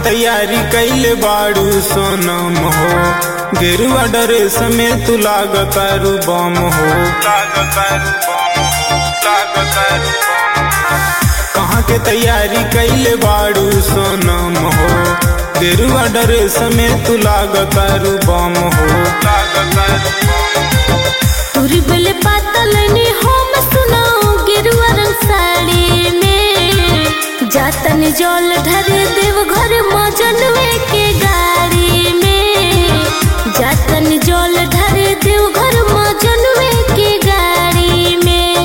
तैयारी कैले बाड़ू सोनम हो गेरुआ ड्रेस में तू लागतारू बम हो लागतारू बम हो लागतारू कहाँ के तैयारी कैले बाड़ू सोनम हो गेरुआ ड्रेस में तू लागतारू बम हो लागतारू तुरी बेले पातल ने हम सुनाओ गेरुआ रंग साड़ी में जातन जल ढरे देव घर मजनवे के गाड़ी में जातन जल ढरे देव घर मजनवे के गाड़ी में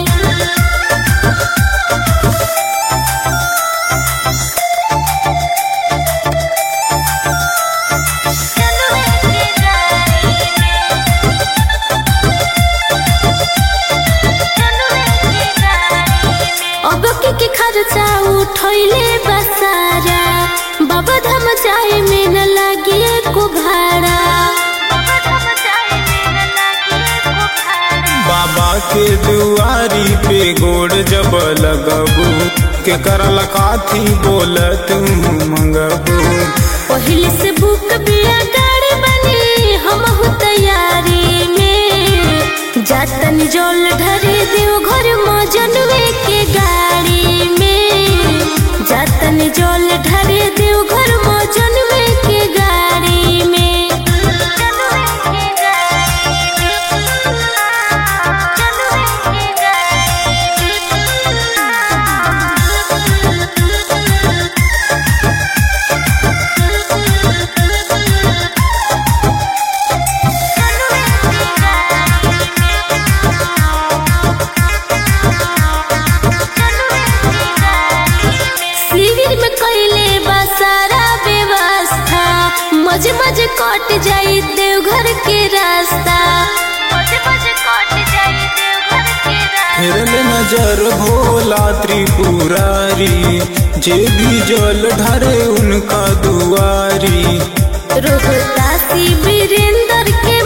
अब के के खर्चा उठैले बसारा बाबा धाम जाए में न लागे को भाड़ा बाबा के दुआरी पे गोड़ जब लगबू के करल काथी बोल तू मंगबू पहले से बुक बिया गाड़ी बनी हम हु तैयारी में जातन जल ढरे देव घर मजनवे के गाड़ी में जातन जल ढरे देव घर मजनवे के गाड़ी में शिविर में कैले बा सारा व्यवस्था मजे मजे कट जाई देवघर के रास्ता मजे मजे कट जाई देवघर के रास्ता फिरल नजर भोला त्रिपुरारी जे भी जल ढरे उनका दुआरी रोहतासी वीरेंद्र के